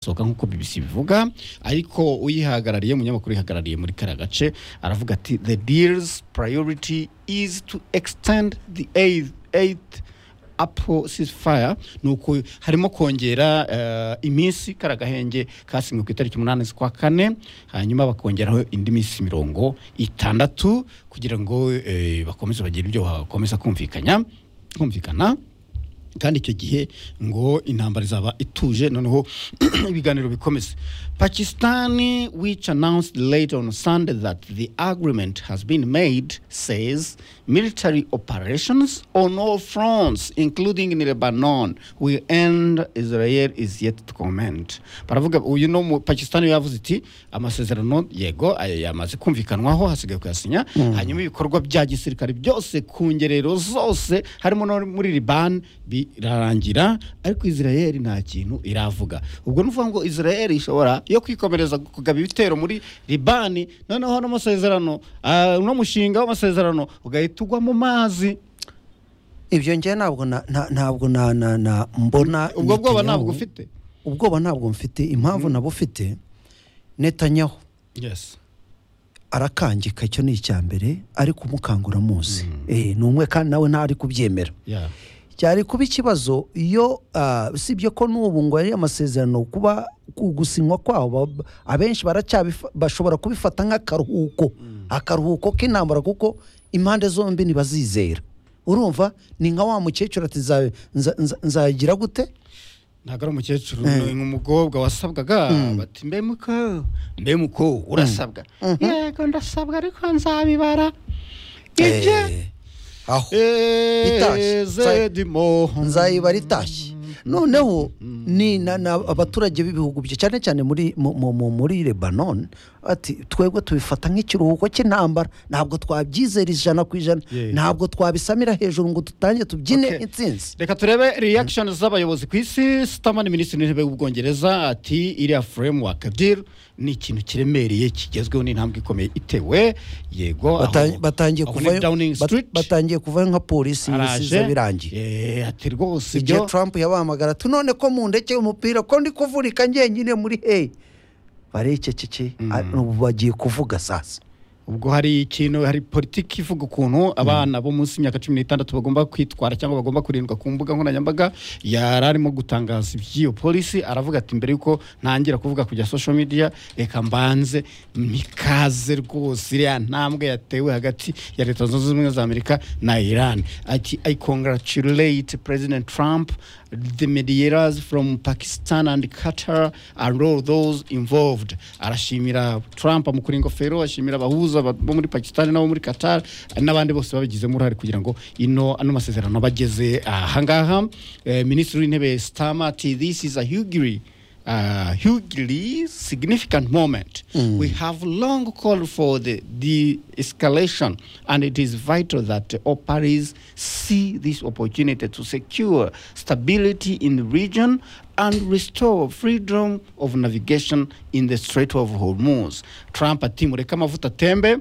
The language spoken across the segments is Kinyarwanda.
sohoka nk'uko BBC bivuga ariko uyihagarariye umunyamakuru yihagarariye muri kariya gace aravuga ati the deal's priority is to extend the aid, aid Apple ceasefire nuko harimo kongera eh, iminsi kara gahenge kasinywe ku itariki umunani z'ukwa kane hanyuma bakongeraho indi minsi mirongo itandatu kugira ngo eh, bakomeze bagire ibyo bakomeza kumvikanya kumvikana kandi icyo gihe ngo intambara izaba ituje noneho ibiganiro bikomeze pakisitani which announced late on sunday that the agreement has been made says military operations on all fronts including in lebanon will end israel is yet to comment baravuga uyu no mu pakisitani yavuze iti amasezerano yego aya yamaze kumvikanwaho hasigaye kuyasinya hanyuma ibikorwa bya gisirikare byose ku ngerero zose harimo no muri liban birarangira ariko israel nta kintu iravuga ubwo ni ukuvuga ngo israel ishobora yo kwikomereza kugaba ibitero muri libani noneho n'amasezerano ah, uno mushinga w'amasezerano ugahita ugwa mu mazi ibyo njye ntabwo na- na- ntabwo na- na- na- mbona ubwo bwoba Netanyahu- ntabwo ufite ubwoba ntabwo mfite impamvu nabo ufite netanyahu yes arakangika icyo ni icya mbere ariko umukangura muzi Eh, ni umwe kandi nawe ntari kubyemera yeah cyari kuba ikibazo iyo ah, usibye ko n'ubu ngo ari amasezerano kuba ku- gusinywa kwabo ba- abenshi baracyabifa- bashobora kubifata nk'akaruhuko akaruhuko k'intambara kuko impande zombi ntibazizera urumva ni nka wa mukecuru ati "Nza- nza- nza- nzagira gute ntabwo ari umukecuru ni umukobwa wasabwaga bati mbe muko mbe muko urasabwa yego ndasabwa ariko nzabibara ibye Eh, aho eee itashye. zedimo nzayibara itashye noneho ni na- na abaturage b'ibihugu bye cyane cyane muri mu- mu- mu- muri lebanon ati twebwe tubifata nk'ikiruhuko cy'intambara ntabwo twabyizera ijana ku ijana Yeah. ntabwo twabisamira hejuru ngo dutange tubyine Okay. intsinzi reka turebe reaction z'abayobozi ku isi sitamani minisitiri w'intebe w'ubwongereza ati iriya framework deal ni ikintu kiremereye kigezweho n'intambwe ikomeye itewe yego aho- Bata- batangiye aho ni kuvayo Downing bat- Street, batangiye kuvayo nka polisi araje ibisiza birangiye Eh, ati rwose igihe ibyo trump yabahamagara ati none ko mundekeye umupira ko ndi kuvurika njyenyine muri heyi barececeke ah, ubu bagiye kuvuga sasa ubwo hari ikintu hari politiki ivuga ukuntu abana bo munsi y'imyaka cumi n'itandatu bagomba kwitwara cyangwa bagomba kurindwa ku mbuga nkoranyambaga yari arimo gutangaza iby'iyo polisi aravuga ati mbere y'uko ntangira kuvuga kujya social media reka mbanze mikaze rwose iriya ntambwe yatewe hagati ya leta zunze ubumwe za amerika na iran ati i congratulate president trump the mediators from pakistan and qatar are all those involved arashimira trump amukura ingofero ashimira abahuza ba- bo muri pakistan n'abo muri qatar n'abandi bose babigizemo uruhare kugira ngo ino ano masezerano bageze ahangaha Eh, minisitiri w'intebe stama ati this is a hugely uh, hugely significant moment. We have long called for the de-escalation, and it is vital that all parties see this opportunity to secure stability in the region and restore freedom of navigation in the Strait of Hormuz. Trump ati mureke amavuta atembe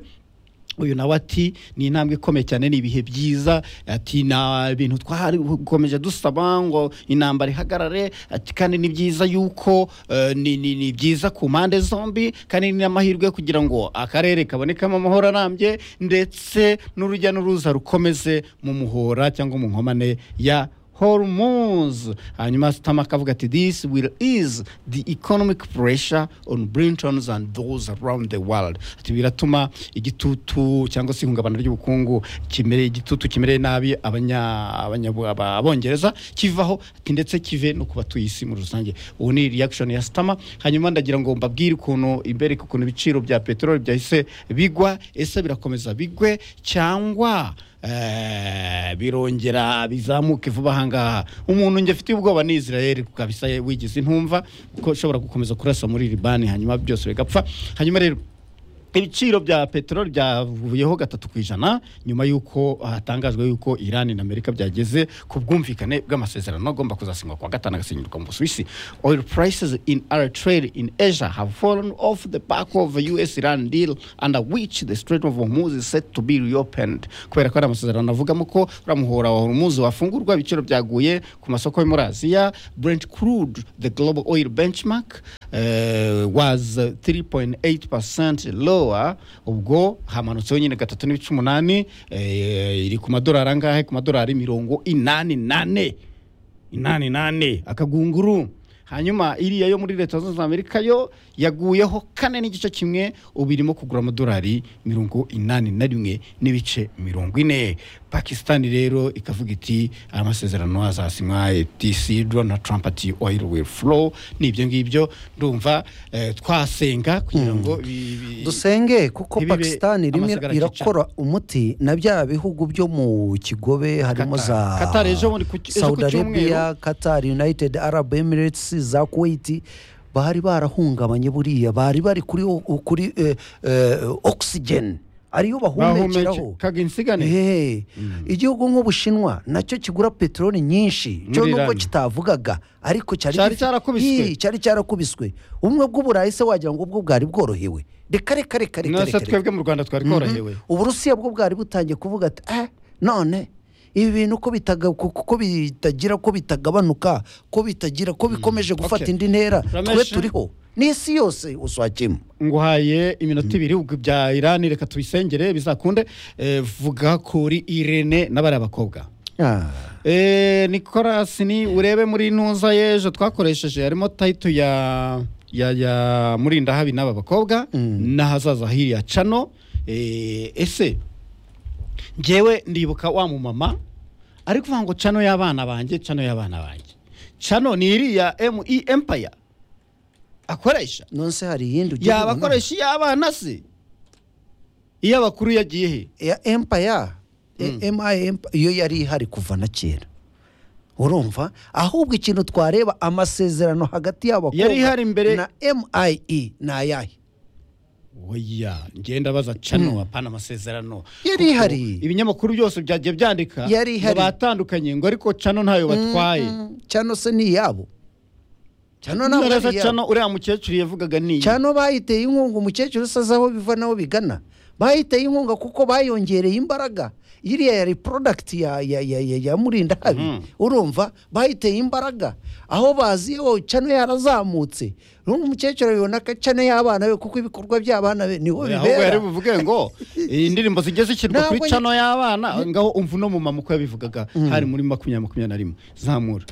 uyu nawe ati ni intambwe ikomeye cyane ni ibihe byiza ati nta bintu twakomeje dusaba ngo intambara ihagarare ati kandi ni byiza yuko eh, ni, ni, ni byiza ku mpande zombi kandi ni amahirwe kugira ngo akarere kabonekamo amahoro arambye ndetse n'urujya n'uruza rukomeze mu muhora cyangwa mu nkomane ya Hormuz. Hanyuma Sitama akavuga ati this will ease the economic pressure on Britons and those around the world. Ati biratuma igitutu cyangwa se ihungabana ry'ubukungu kimere igitutu kimereye nabi abanya abanya aba- abongereza kivaho ati ndetse kive no ku batuye isi muri rusange. Ubu ni reaction ya Sitama. Hanyuma ndagira ngo mbabwire ukuntu imbere ukuntu ibiciro bya peteroli byahise bigwa ese birakomeza bigwe cyangwa Eh, birongera bizamuke vuba ahangaha umuntu njye afitiye ubwoba ni israel kabisa wigize intumva ko ushobora gukomeza kurasa muri libani hanyuma byose bigapfa hanyuma rero ibiciro bya peteroli byavuyeho gatatu ku ijana nyuma y'uko hatangajwe y'uko irani na amerika byageze ku bwumvikane bw'amasezerano agomba kuzasinywa ku wa gatanu agasinyurwa mu busuwisi oil prices in our trade in asia have fallen off the back of a us iran deal under which the strait of hormuz is set to be reopened kubera ko ari amasezerano avugamo ko uriya muhora wa hormuz wafungurwa ibiciro byaguye ku masoko yo muri aziya brent crude the global oil benchmark uh, was uh, 3.8% lower ubwo hamanutseho nyine gatatu n'ibice umunani eh, iri ku madolari angahe ku madolari mirongo inani nane inani nane akagunguru hanyuma iriya yo muri leta zunze ubumwe za amerika yo yaguyeho kane n'igice kimwe ubu irimo kugura amadolari mirongo inani na rimwe n'ibice mirongo ine pakisitani rero ikavuga iti amasezerano azasinywa etisi donald trump ati oil will flow ni ibyo ngibyo ndumva eh, twasenga kugira ngo bi- bi- dusenge kuko ntibibe pakisitani rimwe amasagara irakora umuti na bya bihugu byo mu kigobe harimo Qatar. za Qatar ejo bundi ku ki- ejo ku saudi arabia cyumweru. qatar united arab emirates za kuwait bari barahungabanye buriya bari bari kuri o- kuri eh, eh, oxygen ariyo bahumekeraho bahumeke- kaga insigane Ehe. igihugu nk'ubushinwa nacyo kigura peteroli nyinshi cyo Muri nubwo Iran. kitavugaga ariko cyari Cyari gifite- cyarakubiswe. Ii, cyari cyarakubiswe ubumwe bw'uburayi se wagira ngo ubwo bwari bworohewe reka reka reka reka nose reka reka. twebwe mu rwanda twari tworohewe uburusiya bwo bwari butangiye kuvuga ati eh none ibi bintu ko bitaga- ko- ko bitagira ko bitagabanuka ko bitagira ko bikomeje gufata Okay. indi ntera Ramesh. twe turiho n'isi yose uswakimo nguhaye iminota ibiri ubwo bya irani reka tubisengere bizakunde Eh, vuga kuri irene n'abariya bakobwa Eh, nicolas ni urebe muri ntuza y'ejo twakoresheje harimo tayito ya ya ya murindahabi n'aba bakobwa n'ahazaza hiriya cano Eh, ese ngewe ndibuka wa mumama ari kuvuga ngo cano y'abana banjye cano y'abana banjye cano ni iriya me empire akoresha nonse hari iyindi ugiye kubona? yabakoresha iy'abana se iyo abakuru yagiye he ya empire E- MI Empire, iyo yari ihari kuva na kera urumva ahubwo ikintu twareba amasezerano hagati y'abakobwa Yari ihari mbere- na MIE ni ayahe oya ngenda baza cano apana amasezerano Yari Kuko ihari. ibinyamakuru byose byagiye byandika Yari ngo ihari. batandukanye ngo ariko cano ntayo batwaye Mm, cyano se ni iyabo cyano ntabwo naraza ari iyabo cano uriya mukecuru yavugaga ni cyano bayiteye inkunga umukecuru se azi aho biva n'aho bigana bayiteye inkunga kuko bayongereye imbaraga iriya yari porodagiti ya, ya, ya, ya, ya murindahabi Mhm. urumva bayiteye imbaraga aho bazi yo cano yarazamutse n'uwo mukecuru abibona ko cano y'abana be kuko ibikorwa by'abana be niho Oya, ahubwo yari bibera buvuge ngo indirimbo zijye zishyirwa kuri Ntabwo- cano y'abana ngaho umva uno mumama uko yabivugaga hari muri makumyabiri makumyabiri na rimwe zamura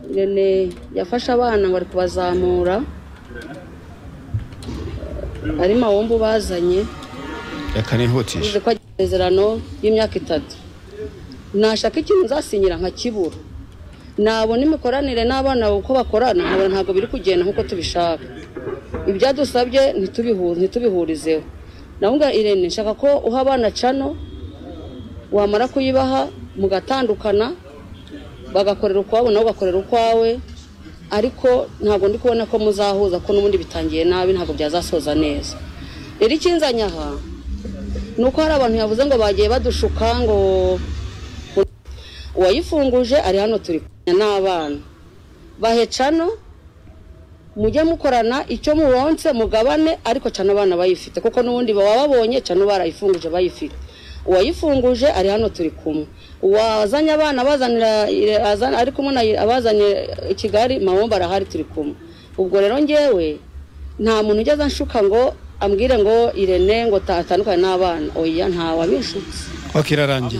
irene yafashe abana ngo ari kubazamura ari mawumbu bazanye reka nihutishe bivuze ko agira amasezerano y'imyaka itatu nashaka ikintu nzasinyira nkakibura nabona imikoranire n'abana uko bakorana nkabona ntabwo biri kugenda nk'uko tubishaka ibyadusabye ntitubihu- ntitubihurizeho nabwo irene nshaka ko uha abana cano wamara kuyibaha mugatandukana bagakorera ukwabo nawe ugakorera ukwawe ariko ntabwo ndi kubona ko muzahuza ko n'ubundi bitangiye nabi ntabwo byazasoza neza rero ikinzanye aha ni uko hari abantu yavuze ngo bagiye badushuka ngo uwayifunguje ari hano turi kumwe n'abana bahe cano mujye mukorana icyo mubonse mugabane ariko cano abana bayifite kuko n'ubundi baba babonye cano barayifunguje bayifite uwayifunguje ari hano turi kumwe uwazanye abana abazanira azana- ari kumwe na abazanye i kigali mabomba arahari turi kumwe ubwo rero ngewe nta muntu ugeze anshuka ngo ambwire ngo irene ngo ta- atandukane n'abana oya ntawabishutse ok irarangiye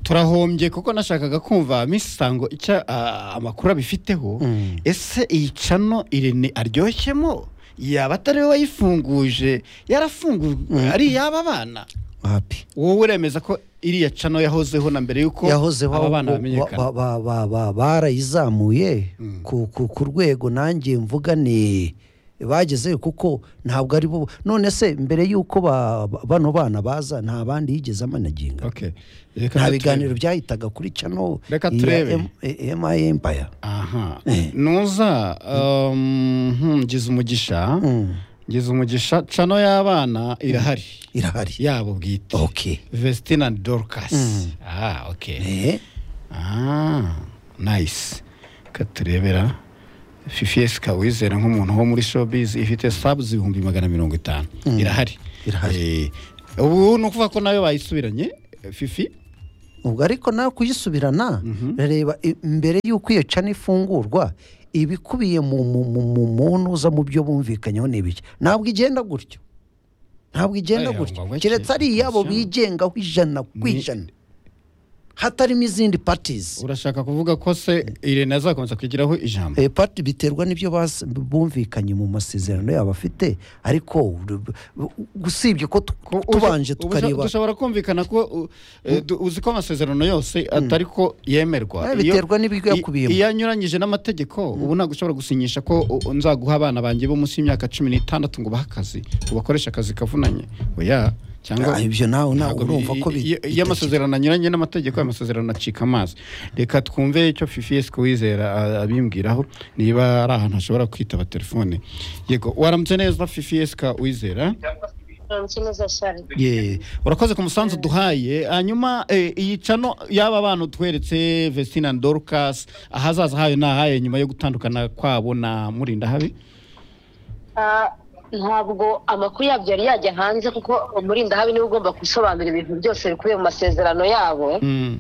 turahombye kuko nashakaga kumva Miss sango icyo ah, amakuru abifiteho ese iyi cano irene aryoshemo yaba atari we wayifunguje yarafungujwe ari iy'aba bana wapi wowe uremeza ko iriya cano yahozeho na mbere y'uko yahozeho aba bana ahubwo bamenyekana ba- ba- ba- ba- barayizamuye ku- ku ku rwego nanjye mvuga ni bageze kuko ntabwo ari bo none se mbere y'uko ba- ba- bano bana baza nta bandi yigeze amanaginga Ok. Reka nta turebe. biganiro byahitaga kuri cano Reka ya turebe. M- E- MI Empire Ah, aha Eh. nuza um, hmm, ngize umugisha Mm. ngize umugisha cano y'abana irahari irahari yabo bwite okay vestina dorcas Mm. ah ok Eh, ah nice katurebera fifies kawizera nk'umuntu wo muri showbiz ifite subs ibihumbi magana mirongo itanu irahari Irahari. Eh, ubu ni ukuvuga ko nayo bayisubiranye eh, fifi ubwo ariko nawe kuyisubirana reba i- mbere y'uko iyo cana ifungurwa ibikubiye mu mu- mu- mu munuza mu byo bumvikanyeho ni ibiki ntabwo igenda gutyo ntabwo igenda Eh, gutyo ngo ngo keretse ari iki- iyabo atya. bigengaho ijana ku Ni- ijana hatarimo izindi patizi urashaka kuvuga ko se irene azakomeza kwigiraho ijambo Eh, pati biterwa n'ibyo bas- bumvikanye mu masezerano yabo afite ariko uru- bu- usibye ko tu- Ko uje- tubanje ubusha- tukareba dushobora kumvikana ko u- eh, du- uzi ko amasezerano yose atari ko yemerwa Eh, Iyo- biterwa n'ibigo i- yakubiyemo. iyo anyuranyije n'amategeko ubu ntabwo ushobora gusinyisha ko u- nzaguha abana banjye bo munsi y'imyaka cumi n'itandatu ngo bahe akazi ngo bakoreshe akazi kavunanye oya cyangwa Ah, ibyo nawe ntabwo ntabwo bi- urumva ko bi- iyo- iyo amasezerano anyuranye n'amategeko ayo masezerano acika amazi reka twumve icyo fifiyesi kuwizera a- abimbwiraho niba ari ahantu hashobora kwitaba telefone yego waramutse neza fifiyesi wizera Uramutse neza cyane. Ye, urakoze ku musanzu duhaye hanyuma eh, iyi cano y'aba bantu tweretse vestina dorcas ahazaza hayo ni ahaye nyuma yo gutandukana kwabo na murinda habi Ah, ntabwo amakuru yabyo yari yajya hanze kuko umurinda habi niwe ugomba gusobanura ibintu byose bikubiye mu masezerano yabo Mm,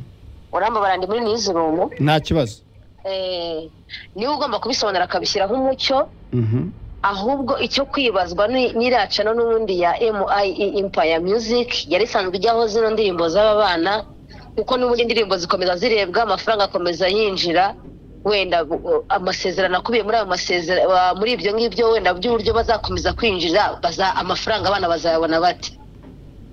urambabara ndi muri nizurumu nta kibazo eh, niwe ugomba kubisobanura akabishyira nk'umucyo Mhm. ahubwo icyo kwibazwa ni nyiracano n'ubundi ya MIE Empire Music yari isanzwe ijyaho zino ndirimbo z'aba bana kuko n'ubundi indirimbo zikomeza zirebwa amafaranga akomeza yinjira wenda uh, amasezerano akubiye muri ayo masezerano muri ibyo ngibyo wenda by'uburyo bazakomeza kwinjira baza amafaranga abana bazayabona bate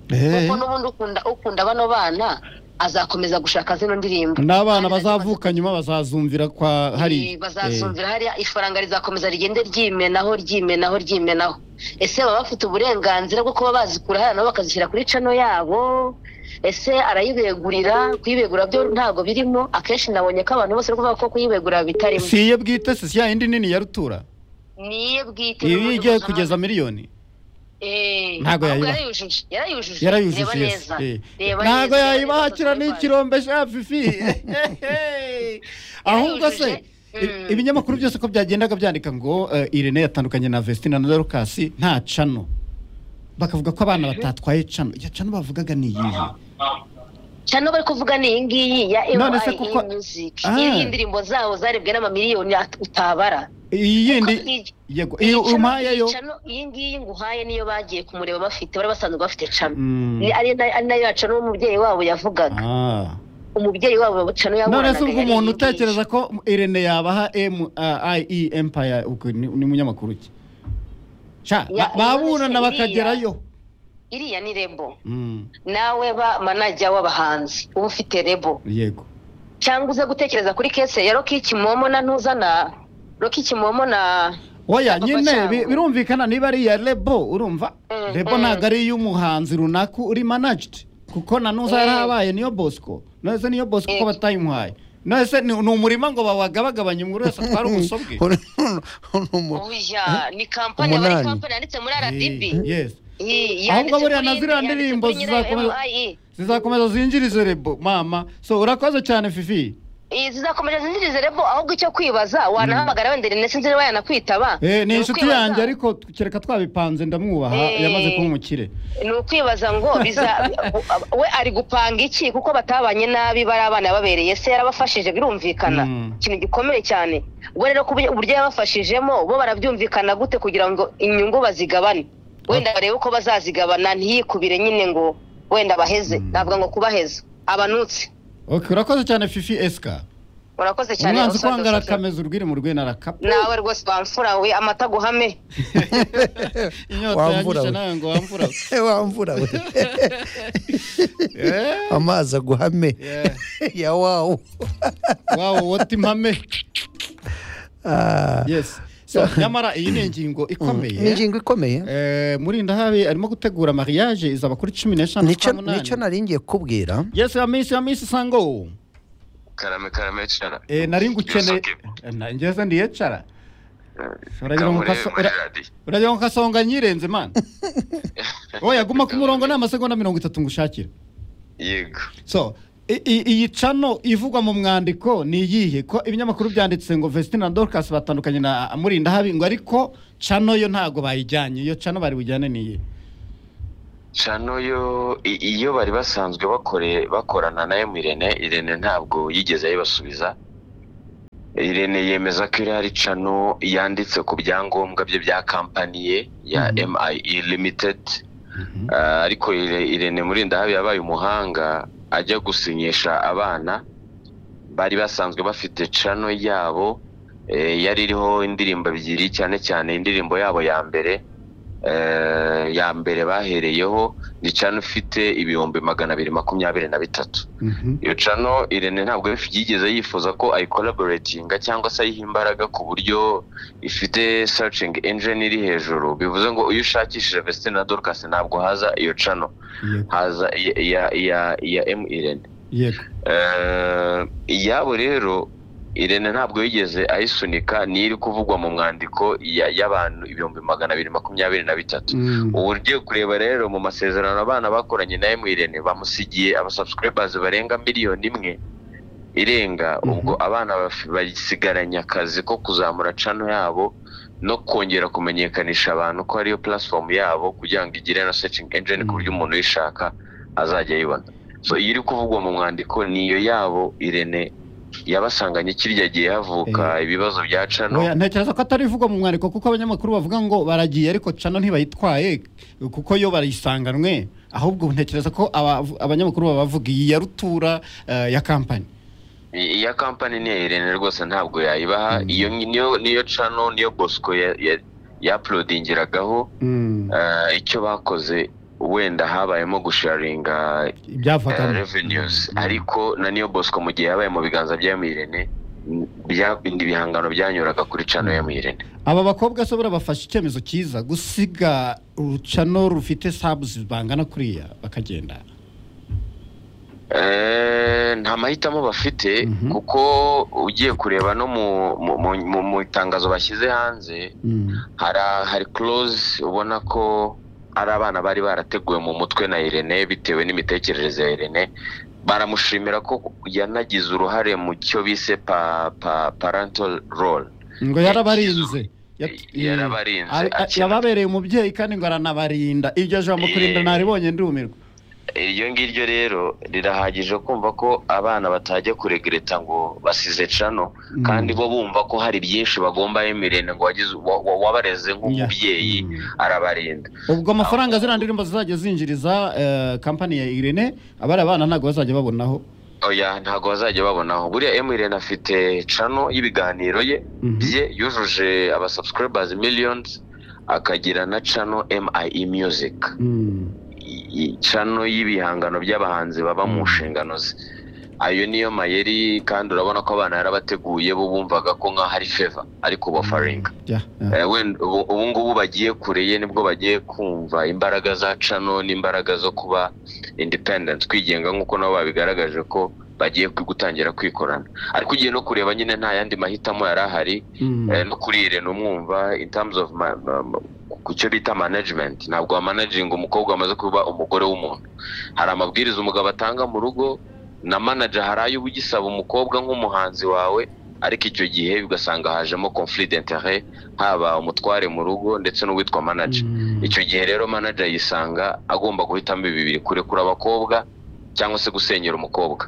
Eh, kuko n'ubundi ukunda ukunda bano bana azakomeza gushaka zino ndirimbo n'abana Kandi bazavuka nyuma bazazumvira kwa hari Eh, bazazumvira hariya ifaranga rizakomeza rigende ryimenaho ryimenaho ryimenaho ese baba bafite uburenganzira bwo kuba bazikura hariya nabo bakazishyira kuri cano yabo ese arayibegurira kuyibegura byo ntabwo birimo akenshi nabonye ko abantu bose bari kuvuga ko kuyibegura Eh, bitarimo si iyo bwite si ya yindi nini ya rutura niye bwite ibi n'uburyo igiye mpuzamahanga- kugeza miliyoni Eh, Ntabwo ahubwo yayibaha. yarayujuje yarayujuje reba yarayujuje yes. neza Eh, Reba ntabwo neza, reba yayibakira neza, n'ikirombe sha fifi ahubwo se Mm. i- ibinyamakuru byose ko byagendaga byandika ngo eh, irene yatandukanye na vestina na dorcas nta cano bakavuga ko abana batatwaye cano iyo cano bavugaga ni iyihe cyane bari kuvuga ni iyi ngiyi ya None se MIE kuko- Music Ah. iyi indirimbo zawo zarebwe n'amamiliyoni at- utabara iyi yindi iyi- yego iyo umpaye yo cano iyi ngiyi nguhaye niyo bagiye kumureba bafite bari basanzwe bafite cano Mm. Ni- ari na- ari nayo ya cano umubyeyi wabo yavugaga Ah. umubyeyi wabo cano none yaburanaga se ubwo yari umuntu iyi ngiyi. utekereza ko irene yabaha mie empire ubwo ni ni munyamakuru ki sha Ya- ba- baburana none se bakagerayo iriya ni rebo Mm, nawe ba manager w'abahanzi uba ufite rebo yego cyangwa uze gutekereza kuri kese ya roki kimomo na ntuzana roki kimomo na oya Papa nyine cyangwa- bi- birumvikana niba ari iya rebo urumva Mm, rebo mm. ntabwo ari iy'umuhanzi runaka uri managed kuko na nuza Mm. yarabaye niyo bosco nose niyo bosco ko Mm. batayimuhaye nose ni ni umurima ngo bawagabagabanye umuntu wese atwara ubuso bwe oya ni kampani aba ari Umunani. kampani yanditse muri RDB Eh, yes Iyi, Ahubwo buriya yanditse kuri na iyi, ziriya yanditse ndirimbo kuri nyirayo zizakomeza- MIE. zizakomeza zinjirize rebo mama so urakoze cyane fifi Iyi zizakomeza zinjirize rebo ahubwo icyo kwibaza wanahamagara wenda ndetse nzi niba yanakwitaba Eh, ni Ni inshuti ukwibaza- yanjye ariko kereka twabipanze ndamwubaha Eh. yamaze kuba umukire ni ukwibaza ngo biza we ari gupanga iki kuko batabanye nabi bari abana babereye se yarabafashije birumvikana Mm. ikintu gikomeye cyane we rero ku buryo uburyo yabafashijemo bo barabyumvikana gute kugira ngo inyungu bazigabane wenda barebe uko bazazigabana ntiyikubire nyine ngo wenda baheze navuga ngo kubaheza abanutse okay urakoze cyane fifi esika urakoze cyane umwanzi Osa kwanga Dosofo. arakameza urwiri mu rwena arakapa nawe rwose bamfura we amata guhame inyota Wamvura yanyishe we. nawe ngo wamvura we. wamvura we Eh, amazi aguhame Yeah. ya wawu wawo wota impame Ah, yes so nyamara iyi ni ingingo ni ikomeye ingingo ikomeye Eh, murinda habi arimo gutegura mariage izaba kuri cumi n'eshanu nicyo z'ukwa nicyo munani nari ngiye kubwira yes ya minsi ya minsi sango karame karame cyane Eh, nari ngukeneye Yes, okay. ngeze ndiyecara uragira ngo Kaburebe kaso- muri ura- radiyo uragira ngo kasonga nyirenze mana oya guma ku murongo ni amasegonda mirongo itatu ngushakira yego so i- i- iyi cano ivugwa mu mwandiko ni iyihe ko ibinyamakuru byanditse ngo vesitine na dorukasi batandukanye na murinda habingwa ariko cano yo ntabwo bayijyanye iyo cano bari bujyane ni iyihe cano yo i- iyo bari basanzwe bakore bakorana na emirene irene ntabwo yigeze ayibasubiza irene yemeza ko irari cano yanditse ku byangombwa bye bya kampani ye ya Mhm. MIE limited Ah, ariko Ire- irene murindahabi yabaye umuhanga ajya gusinyisha abana bari basanzwe bafite cano yabo eh, yari iriho indirimbo ebyiri cyane cyane indirimbo yabo ya mbere eh, ya mbere bahereyeho ni cano ifite ibihumbi magana abiri makumyabiri na bitatu Mhm. iyo cano irene ntabwo yigeze yifuza ko ayikolaboratinga cyangwa se ayiha imbaraga ku buryo ifite searching engine iri hejuru bivuze ngo iyo ushakishije Vestine na Dorcas ntabwo haza iyo cano Yego, haza iya iya iya iya M Irene yego Eh, iyabo rero irene ntabwo yigeze ayisunika niyo iri kuvugwa mu mwandiko ya- y'abantu ibihumbi magana abiri makumyabiri na bitatu Mm. ubu ugiye kureba rero mu masezerano abana bakoranye na Emwirene bamusigiye abasubscribers barenga miliyoni imwe irenga Mhm. ubwo abana baf- basigaranye akazi ko kuzamura cano yabo no kongera kumenyekanisha abantu ko ariyo platform yabo kugira ngo igire na searching engine ku buryo Mhm. umuntu uyishaka azajya ayibona so iyo iri kuvugwa mu mwandiko niyo yabo Irene yabasanganye kirya gihe havuka ibibazo bya cano Oya, ntekereza ko atari ivugwa mu mwandiko kuko abanyamakuru bavuga ngo baragiye ariko cano ntibayitwaye kuko yo barayisanganwe ahubwo ntekereza ko aba- abanyamakuru baba bavuga iyi ya rutura eh, ya kampani iya kampani ni iya irene rwose ntabwo yayibaha iyo niyo niyo cano niyo bosco ya- ya- yapulodingiragaho eh, icyo bakoze wenda habayemo gusharinga eh, ibyavagamo revenues Mm. ariko na niyo bosco mu gihe yabaye mu biganza bya mirene bya bindi bihangano byanyuraga kuri cano ya mirene aba bakobwa se buriya bafashe icyemezo cyiza gusiga urucano rufite sabuzi bangana kuriya bakagenda Eh, nta mahitamo bafite Mhm. kuko ugiye kureba no mu- mu- mu- mu- mu itangazo bashyize hanze hari hari close ubona ko ari abana bari barateguwe mu mutwe na Irene bitewe n'imitekerereze ya Irene baramushimira ko yanagize uruhare mu cyo bise pa, pa, parental role ngo yarabarinze Yat- Yarabarinze, Ari- a- akina- yababereye umubyeyi kandi ngo aranabarinda iryo jambo kurinda Eh. naribonye ndumirwa iryo ngiryo rero rirahagije kumva ko abana batajya kuregreta ngo basize cano Mm. kandi bo bumva ko hari byinshi bagomba Irene ngo wagize wa- wa- wabareze Yeah. nk'umubyeyi Mm. arabarinda ubwo amafaranga ziriya ndirimbo zizajya zinjiriza eh, kampani ya irene abari abana ntabwo bazajya babonaho oya ntabwo bazajya babonaho buriya emirene afite cano y'ibiganiro ye Mhm. bye yujuje abasubscribers millions akagira na cano MIE music I- i- cano y'ibihangano by'abahanzi baba mu nshingano ze ayo niyo mayeri kandi urabona ko abana yarabateguye bo bumvaga ko nkaho ari feva ariko bafaringa Yeah, yeah. Eh, wenda ubu ubu ngubu bagiye kureye nibwo bagiye kumva imbaraga za cano n'imbaraga zo kuba independent kwigenga nk'uko nabo babigaragaje ko bagiye kwi- gutangira kwikorana ariko ugiye no kureba nyine nta yandi mahitamo yari ahari Mm. eh, no kuri ire numwumva in terms of ma- ma- ma- ku cyo bita management ntabwo wamanaginga umukobwa wamaze kuba umugore w'umuntu hari amabwiriza umugabo atanga mu rugo na manager hari ayo uba ugisaba umukobwa nk'umuhanzi wawe ariko icyo gihe ugasanga hajemo conflict d'intérêt haba umutware mu rugo ndetse n'uwitwa manager Mm. icyo gihe rero manager yisanga agomba guhitamo ibi bibiri kurekura abakobwa cyangwa se gusenyera umukobwa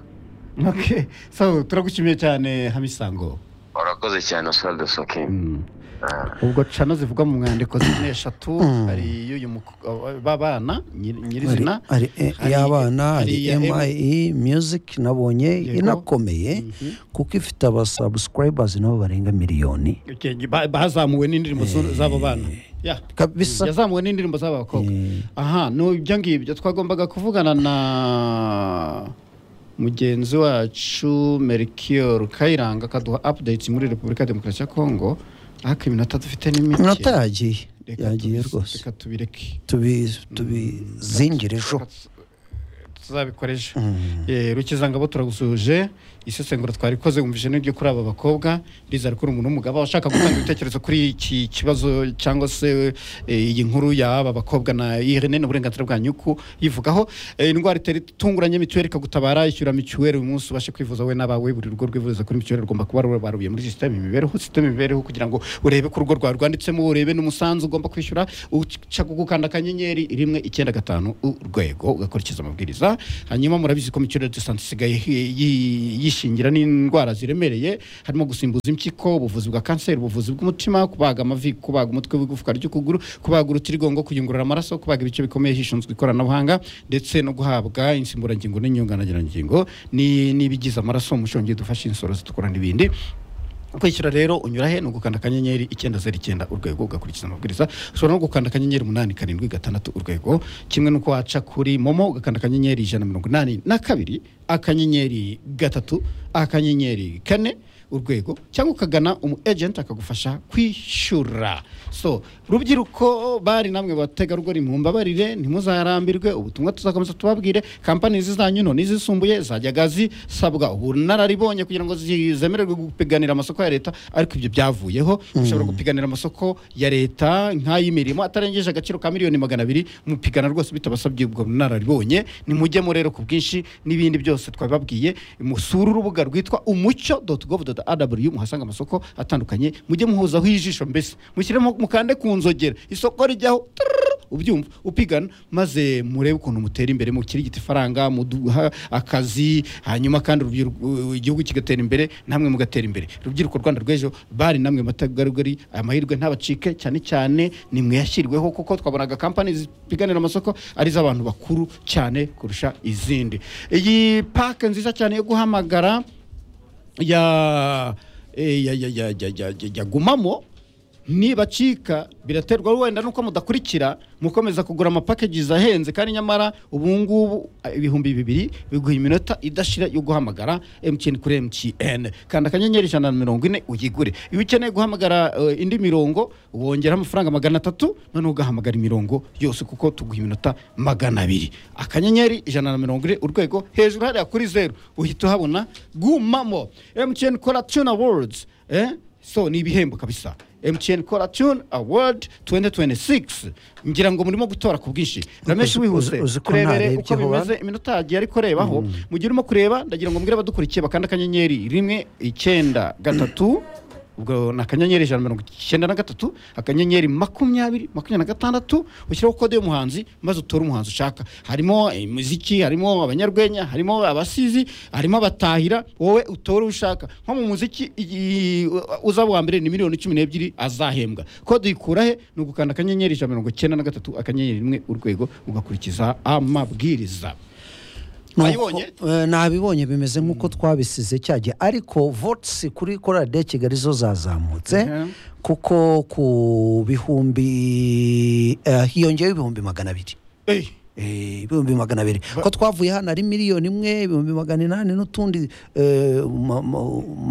Okay. so turagushimiye cyane hamisango urakoze cyane Oswald Sokin Mm. Ah. ubwo cano zivuga mu mwandiko zine eshatu Mm. hari iy'uyu muko- aba- b'abana nyir- nyirizina hari hari- iy'abana hari hari iya M- MIE music nabonye Yego. inakomeye Mhm. kuko ifite abasubscribers nabo barenga miliyoni Okay, ba- bazamuwe n'indirimbo zu- z'abo bana Yeah. kabisa yazamuwe n'indirimbo z'aba bakobwa Eh. aha ni ibyo ngibyo twagombaga kuvugana na mugenzi wacu merikiyoro kayiranga akaduha updates muri repubulika ya demokarasi ya kongo ariko iminota dufite ni mike inota yagiye Reka yagiye tubi- rwose reka tubireke tubi tubizingire ejo tuzabikoresha Eh, rukizangabo turagusuhuje isesengura twarikoze wumvise n'iryo kuri aba bakobwa riza rikora umuntu w'umugabo ushaka gutanga ibitekerezo kuri iki kibazo cyangwa se eh, iyi nkuru y'aba bakobwa na irene n'uburenganzira bwa nyuku yivugaho Eh, indwara itera itunguranye mituweli ikagutabara ishyura mituweli uyu munsi ubashe kwivuza we n'abawe buri rugo rwivuriza kuri mituweli rugomba kuba rubaruye muri sisiteme imibereho sisiteme imibereho kugira ngo urebe ko urugo rwawe rwanditsemo urebe n'umusanzu ugomba kwishyura uca gukanda akanyenyeri rimwe icyenda gatanu urwego ugakurikiza amabwiriza hanyuma murabizi ko mituweli dosante isigaye hi- yi- yishingira n'indwara ziremereye harimo gusimbuza impyiko ubuvuzi bwa kanseri ubuvuzi bw'umutima kubaga amavi kubaga umutwe w'igufwa ry'ukuguru kubaga urutirigongo kuyungurura amaraso kubaga ibice bikomeye hishinzwe ikoranabuhanga ndetse no guhabwa insimburangingo n'inyunganirangingo ni- n'ibigize amaraso umushongi dufasha insoro zitukura n'ibindi kwishyura rero unyura he ni ugukanda akanyenyeri icyenda zeru icyenda urwego ugakurikiza amabwiriza ushobora no gukanda akanyenyeri umunani karindwi gatandatu urwego kimwe n'uko waca kuri momo ugakanda akanyenyeri ijana na mirongo inani na kabiri akanyenyeri gatatu akanyenyeri kane urwego cyangwa ukagana umu agent akagufasha kwishyura so rubyiruko bari namwe bategarugori mwumbabarire ntimuzarambirwe ubutumwa tuzakomeza tubabwire kampani zizanyu nto n'izisumbuye zajyaga zisabwa ubunararibonye kugira ngo zi- zemererwe gupiganira amasoko ya leta ariko ibyo byavuyeho ushobora gupiganira amasoko ya leta nk'ay'imirimo atarengeje agaciro ka miliyoni magana abiri mupigana rwose bitabasabye ubwo bunararibonye nimujyemo rero ku bwinshi n'ibindi byose twabibabwiye musure urubuga rwitwa umucyo gov rw muhasanga amasoko atandukanye mujye muhuzaho ijisho mbese mushyiremo mukande ku nzogera isoko rijyaho turururu, ubyumva upigana maze murebe ukuntu mutera imbere mukirigita ifaranga muduha akazi hanyuma kandi urubyiruko- igihugu kigatera imbere namwe mugatera imbere rubyiruko rwanda rw'ejo bari namwe matagarugori aya mahirwe ntabacike cyane cyane ni mwe yashyiriweho kuko twabonaga kampani zipiganira amasoko ari iz'abantu bakuru cyane kurusha izindi iyi pake nziza cyane yo guhamagara ya eh, ya ya ya ya ya ya ya gumamo nibacika biraterwa wenda nuko mudakurikira mukomeza kugura amapackages ahenze kandi nyamara ubu ngubu eh, ibihumbi bibiri biguha iminota idashira yo guhamagara MTN kuri MTN kanda akanyenyeri ijana na mirongo ine uyigure iyo ukeneye guhamagara eh, indi mirongo wongeraho amafaranga magana atatu noneho ugahamagara imirongo yose kuko tuguha iminota magana abiri akanyenyeri ijana na mirongo ine urwego hejuru hariya kuri zeru uhita uhabona gumamo MTN kora tuna words eh? so ni ibihembo kabisa MTN Kora Tune Award 2026 ngira ngo murimo gutora ku bwinshi rameshe uzi- wihuse uzi ko turebere narebye uko vuba. bimeze iminota yagiye ariko rebaho mu gihe urimo kureba ndagira ngo mbwire abadukurikiye bakanda akanyenyeri rimwe icyenda gatatu ubwo ni akanyenyeri ijana na mirongo icyenda na gatatu akanyenyeri makumyabiri makumyabiri na gatandatu ushyiraho kode y'umuhanzi maze utore umuhanzi ushaka harimo imiziki harimo abanyarwenya harimo abasizi harimo abatahira wowe utore uwo ushaka nko mu muziki i- uzaba uwa mbere ni miliyoni cumi n'ebyiri azahembwa kode uyikura he ni ugukanda akanyenyeri ijana na mirongo icyenda na gatatu akanyenyeri rimwe urwego ugakurikiza amabwiriza Nuko, Wayibonye? eh, nabibonye bimeze nk'uko twabisize cyagiye ariko votisi kuri korali de kigali zo zazamutse Mhm. kuko ku bihumbi eh, hiyongeyeho ibihumbi magana abiri Eh, Eh, ibihumbi magana abiri ko twavuye hano ari miliyoni imwe ibihumbi magana inani n'utundi eh, ma- ma-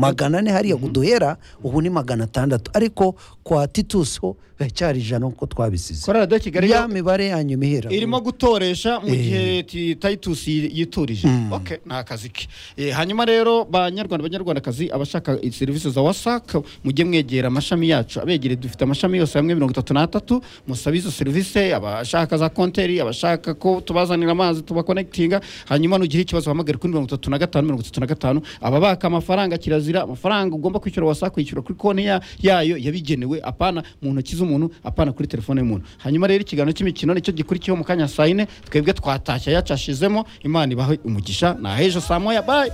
magana ane hariya duhera ubu ni magana atandatu ariko kwa titus ho biracyari ijana nk'uko twabisize korali de kigali ya mibare yanyu mihera irimo gutoresha mu gihe ti- Titus yi- yiturije okay ni akazi ke Eh, hanyuma rero banyarwanda banyarwandakazi abashaka i- serivisi za wasac mujye mwegera amashami yacu abegere dufite amashami yose hamwe mirongo itatu n'atatu musabe izo serivisi abashaka za konteri abashaka ko tubazanira amazi tubakonekitinga hanyuma nugira ikibazo uhamagare kuri mirongo itatu na gatanu mirongo itatu na gatanu ababaka amafaranga kirazira amafaranga ugomba kwishyura wasac kwishyura kuri konti ya- yayo yabigenewe apana mu ntoki z'umuntu apana kuri telefone y'umuntu hanyuma rero ikiganiro cy'imikino nicyo gikurikiyeho mu kanya saa yine twebwe twatashya yacashizemo imana ibahe umugisha nahejo saa moya bayi